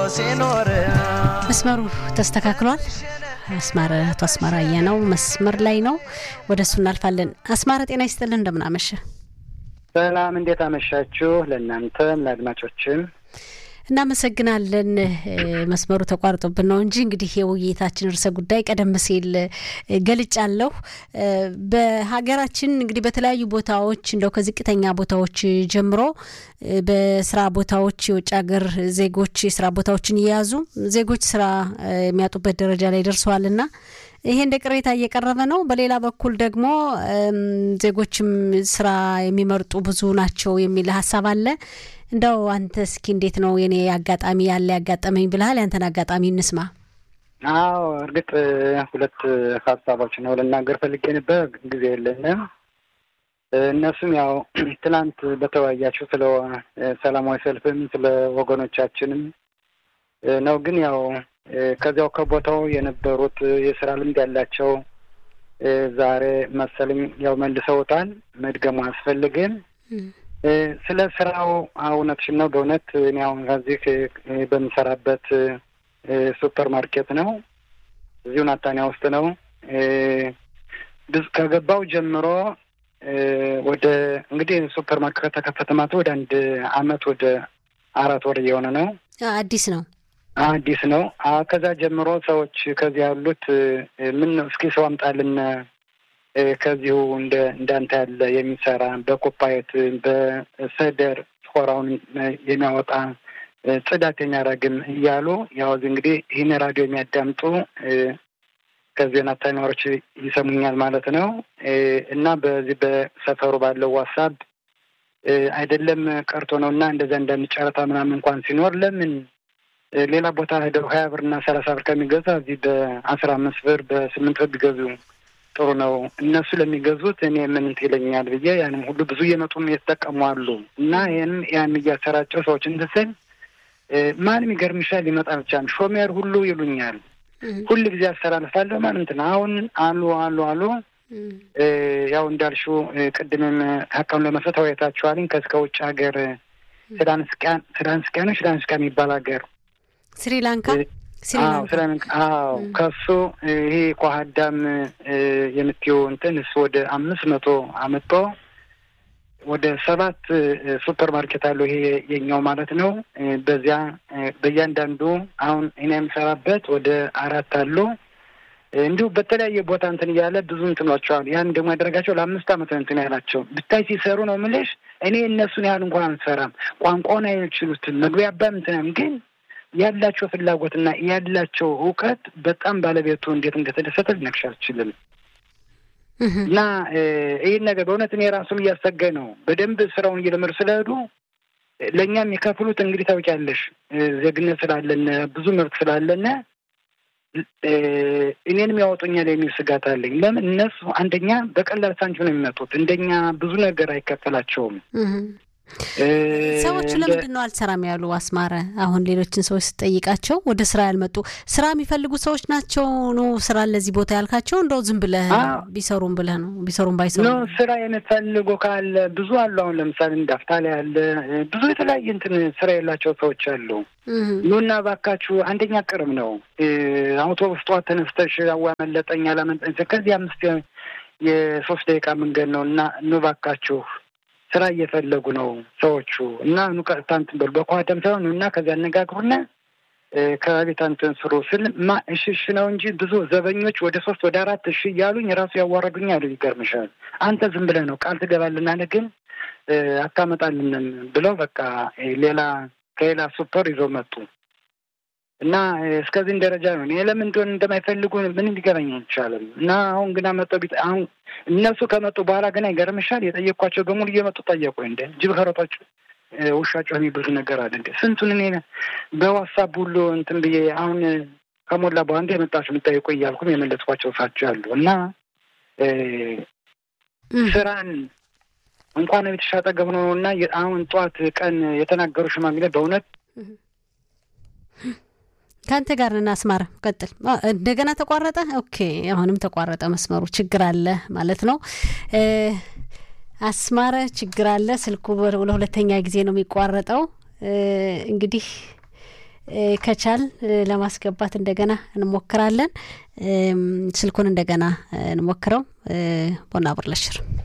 ሲኖር መስመሩ ተስተካክሏል። አስማረ አቶ አስማራ አየነው መስመር ላይ ነው። ወደ እሱ እናልፋለን። አስማረ ጤና ይስጥልን፣ እንደምናመሸ ሰላም፣ እንዴት አመሻችሁ? ለእናንተም ለአድማጮችም እናመሰግናለን። መስመሩ ተቋርጦብን ነው እንጂ እንግዲህ የውይይታችን ርዕሰ ጉዳይ ቀደም ሲል ገልጫለሁ። በሀገራችን እንግዲህ በተለያዩ ቦታዎች እንደው ከዝቅተኛ ቦታዎች ጀምሮ በስራ ቦታዎች የውጭ ሀገር ዜጎች የስራ ቦታዎችን እየያዙ ዜጎች ስራ የሚያጡበት ደረጃ ላይ ደርሰዋልና ይሄ እንደ ቅሬታ እየቀረበ ነው። በሌላ በኩል ደግሞ ዜጎችም ስራ የሚመርጡ ብዙ ናቸው የሚል ሀሳብ አለ። እንደው አንተ እስኪ እንዴት ነው የኔ አጋጣሚ ያለ ያጋጠመኝ ብልሃል? ያንተን አጋጣሚ እንስማ። አዎ እርግጥ ሁለት ሀሳቦች ነው ልናገር ፈልጌ ነበር፣ ጊዜ የለንም። እነሱም ያው ትናንት በተወያያችሁ ስለ ሰላማዊ ሰልፍም ስለ ወገኖቻችንም ነው። ግን ያው ከዚያው ከቦታው የነበሩት የስራ ልምድ ያላቸው ዛሬ መሰለኝ ያው መልሰውታል። መድገሙ አያስፈልግም። ስለ ስራው እውነትሽን ነው። በእውነት እኔ አሁን ከዚህ በምሰራበት ሱፐር ማርኬት ነው፣ እዚሁ ናታንያ ውስጥ ነው። ከገባው ጀምሮ ወደ እንግዲህ ሱፐር ማርኬት ከተከፈተ ማለት ወደ አንድ አመት ወደ አራት ወር እየሆነ ነው። አዲስ ነው አዲስ ነው። ከዛ ጀምሮ ሰዎች ከዚህ ያሉት ምን እስኪ ሰው አምጣልን ከዚሁ እንደ እንዳንተ ያለ የሚሰራ በኮፓየት በሰደር ስኮራውን የሚያወጣ ጽዳት የሚያደርግም እያሉ ያው እንግዲህ ይህን ራዲዮ የሚያዳምጡ ከዚህ ናታኒዎች ይሰሙኛል ማለት ነው። እና በዚህ በሰፈሩ ባለው ዋሳብ አይደለም ቀርቶ ነው እና እንደዛ እንዳንድ ጨረታ ምናምን እንኳን ሲኖር ለምን ሌላ ቦታ ሄደው ሀያ ብር እና ሰላሳ ብር ከሚገዛ እዚህ በአስራ አምስት ብር በስምንት ብር ቢገዙ ጥሩ ነው። እነሱ ለሚገዙት እኔ ምን ይለኛል ብዬ ያንም ሁሉ ብዙ እየመጡም የተጠቀሙ አሉ እና ይህንም ያን እያሰራጨው ሰዎች እንትስል ማንም ይገርምሻል ሊመጣ ብቻ ሾሜር ሁሉ ይሉኛል። ሁል ጊዜ አስተላልፋለሁ ማለት ነው። አሁን አሉ አሉ አሉ ያው እንዳልሽው ቅድምም ሀቃውን ለመስጠት ተወያይታችኋልኝ ከእስከ ውጭ ሀገር ስዳንስቃን ስዳንስቃ ነው ስዳንስቃ የሚባል ሀገር ስሪላንካ ስሪላንካ አዎ ከሱ ይሄ ኳሀዳም የምትየው እንትን እሱ ወደ አምስት መቶ አመጦ ወደ ሰባት ሱፐር ማርኬት አለው ይሄ የኛው ማለት ነው። በዚያ በእያንዳንዱ አሁን እኔ የምሰራበት ወደ አራት አሉ። እንዲሁ በተለያየ ቦታ እንትን እያለ ብዙ እንትኖቸዋል። ያን ደግሞ ያደረጋቸው ለአምስት አመት እንትን ያላቸው ብታይ ሲሰሩ ነው የምልሽ። እኔ እነሱን ያህል እንኳን አንሰራም። ቋንቋውን አይችሉትም። መግቢያ አባም እንትንም ግን ያላቸው ፍላጎትና ያላቸው እውቀት በጣም ባለቤቱ እንዴት እንደተደሰተ ልነግርሽ አልችልም። እና ይህን ነገር በእውነት እኔ ራሱም እያሰገኝ ነው። በደንብ ስራውን እየለመዱ ስለሄዱ ለእኛም የሚከፍሉት እንግዲህ ታውቂያለሽ፣ ዜግነት ስላለነ ብዙ መብት ስላለነ እኔንም ያወጡኛል የሚል ስጋት አለኝ። ለምን እነሱ አንደኛ በቀላል ሳንቲም ነው የሚመጡት፣ እንደኛ ብዙ ነገር አይከፈላቸውም። ሰዎቹ ለምንድን ነው አልሰራም ያሉ? አስማረ አሁን ሌሎችን ሰዎች ስጠይቃቸው ወደ ስራ ያልመጡ ስራ የሚፈልጉ ሰዎች ናቸው ነው ስራ ለዚህ ቦታ ያልካቸው? እንደው ዝም ብለህ ቢሰሩም ብለህ ነው ቢሰሩም ባይሰሩ ነው ስራ የሚፈልጉ ካለ ብዙ አሉ። አሁን ለምሳሌ እንዳፍታ ላይ ያለ ብዙ የተለያየ እንትን ስራ የላቸው ሰዎች አሉ። ኑና ባካችሁ፣ አንደኛ ቅርብ ነው አውቶቡስ ጠዋት ተነስተሽ አዋመለጠኝ አላመለጠኝ ከዚህ አምስት የሶስት ደቂቃ መንገድ ነው እና ኑ ባካችሁ ስራ እየፈለጉ ነው ሰዎቹ እና ኑ ቀጥታ እንትን በሉ በኳደም ሳይሆን እና ከዚያ አነጋግሩና ከቤት እንትን ስሩ ስል ማ እሺ እሺ ነው እንጂ ብዙ ዘበኞች ወደ ሶስት ወደ አራት እሺ እያሉኝ ራሱ ያዋረዱኛል። ይገርምሻል። አንተ ዝም ብለህ ነው ቃል ትገባልናለ ግን አታመጣልንም ብለው በቃ ሌላ ከሌላ ሱፐር ይዘው መጡ እና እስከዚህም ደረጃ ነው። እኔ ለምን እንደሆነ እንደማይፈልጉ ምንም ሊገባኝ አይቻልም። እና አሁን ግና መጠው ቢጥ አሁን እነሱ ከመጡ በኋላ ገና ይገርምሻል፣ የጠየኳቸው በሙሉ እየመጡ ጠየቁ። እንደ ጅብ ከሮጣችሁ ውሻቸው የሚብሉ ነገር አለ እንደ ስንቱን እኔ በዋትሳፕ ሁሉ እንትን ብዬ አሁን ከሞላ በኋላ እንደ የመጣችሁ የምጠይቁ እያልኩም የመለስኳቸው ሳቸው አሉ እና ስራን እንኳን ቤተሻ አጠገብ ነው እና አሁን ጠዋት ቀን የተናገሩ ሽማግሌ በእውነት ከአንተ ጋር ነን። አስማረ ቀጥል። እንደገና ተቋረጠ። ኦኬ፣ አሁንም ተቋረጠ መስመሩ። ችግር አለ ማለት ነው። አስማረ ችግር አለ። ስልኩ ለሁለተኛ ጊዜ ነው የሚቋረጠው። እንግዲህ ከቻል ለማስገባት እንደገና እንሞክራለን። ስልኩን እንደገና እንሞክረው። ቦና ብርለሽር